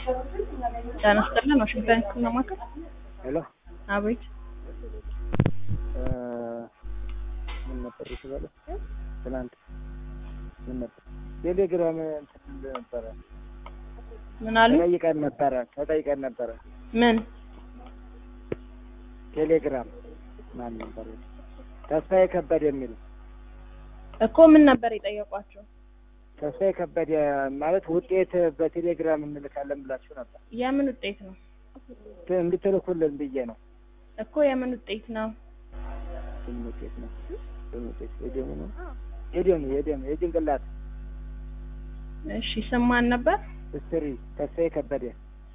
ጤና ይስጥልን ዋሽንግተን ህክምና ማዕከል ሄሎ አቤት ምን ነበር የተባለው? ትናንት ምን ነበር ቴሌግራም እንትን ነበረ ምን አሉ ተጠይቀን ነበረ ተጠይቀን ነበረ ምን ቴሌግራም ማን ነበር ተስፋዬ ከበደ የሚል እኮ ምን ነበር የጠየቋቸው ተስፋዬ ከበደ ማለት ውጤት በቴሌግራም እንልካለን ብላችሁ ነበር የምን ውጤት ነው ት- እንድትልኩልን ብዬ ነው እኮ የምን ውጤት ነው ምን ውጤት ነው ምን ውጤት የደሙ ነው የደሙ የደሙ የጭንቅላት እሺ ስም ማን ነበር ስትሪ ተስፋዬ ከበደ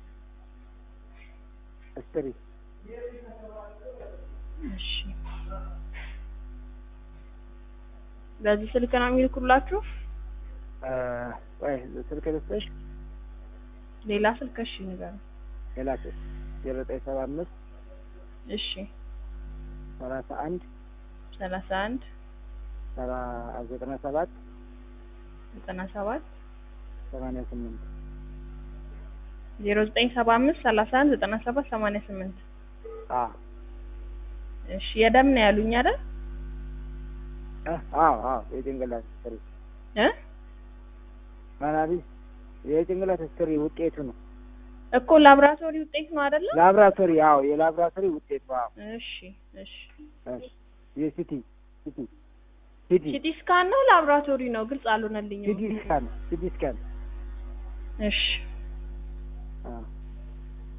ስትሪ እሺ በዚህ ስልክ ነው የሚልኩላችሁ ወይ ስልክ ልስጥሽ ሌላ ስልክ እሺ ንገረኝ ሌላ ስልክ ዜሮ ዘጠኝ ሰባ አምስት እሺ ሰላሳ አንድ ሰላሳ አንድ ሰባ ዘጠና ሰባት ዘጠና ሰባት ሰማንያ ስምንት ዜሮ ዘጠኝ ሰባ አምስት ሰላሳ አንድ ዘጠና ሰባት ሰማንያ ስምንት አ እሺ የደም ነው ያሉኝ አይደል እ አዎ አዎ የጭንቅላት ስትሪ እ ማናቢ የጭንቅላት ስትሪ ውጤቱ ነው እኮ ላብራቶሪ ውጤት ነው አይደለም ላብራቶሪ አዎ የላብራቶሪ ውጤቱ አዎ እሺ እሺ እሺ የሲቲ ሲቲ ሲቲ ሲቲ ስካን ነው ላብራቶሪ ነው ግልጽ አልሆነልኝም ሲቲ ስካን ሲቲ ስካን እሺ አዎ